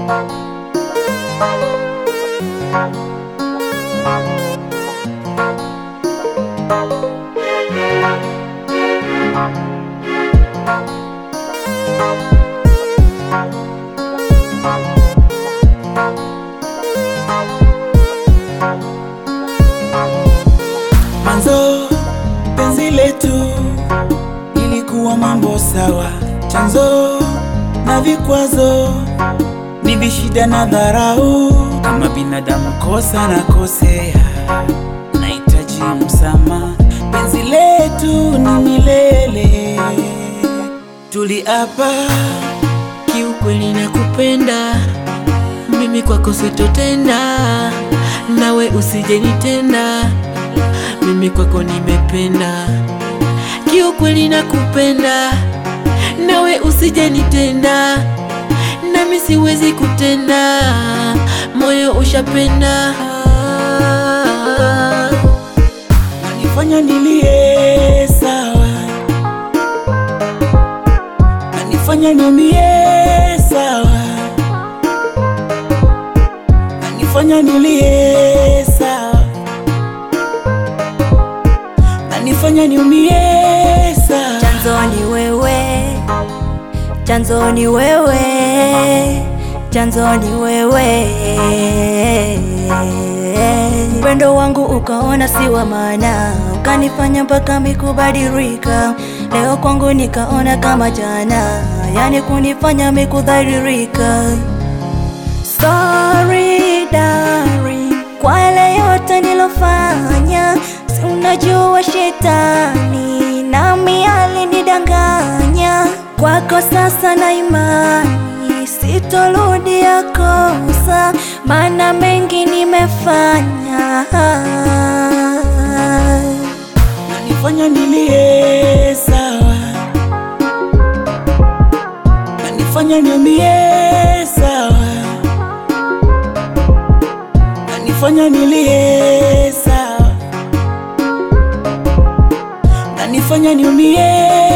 Mwanzo penzi letu ilikuwa mambo sawa, chanzo na vikwazo ni vishida na dharau. Kama binadamu kosa na kosea, nahitaji msamaha. Penzi letu ni milele, tuliapa Kiukweli nakupenda mimi, kwako sitotenda, nawe usijenitenda, mimi kwako nimependa. Kiukweli nakupenda, nawe usijenitenda, nami siwezi kutenda, moyo ushapenda. nanifanya nilie sawa, nanifanya niumie sawa, nanifanya nilie sawa, nanifanya niumie sawa. Chanzo ni wewe, chanzo ni wewe, chanzo ni wewe. Upendo wangu ukaona si wa maana, ukanifanya mpaka mikubadilika. Leo kwangu nikaona kama jana, yani kunifanya mikudhalilika. Sorry darling, kwa yale yote nilofanya, si unajua shetani nami alinidanganya. Kwako sasa na imani, sitorudia kosa, maana mengi nimefanya. nanifanya nilie sawa, nanifanya niumie sawa, nanifanya nilie sawa, nanifanya niumie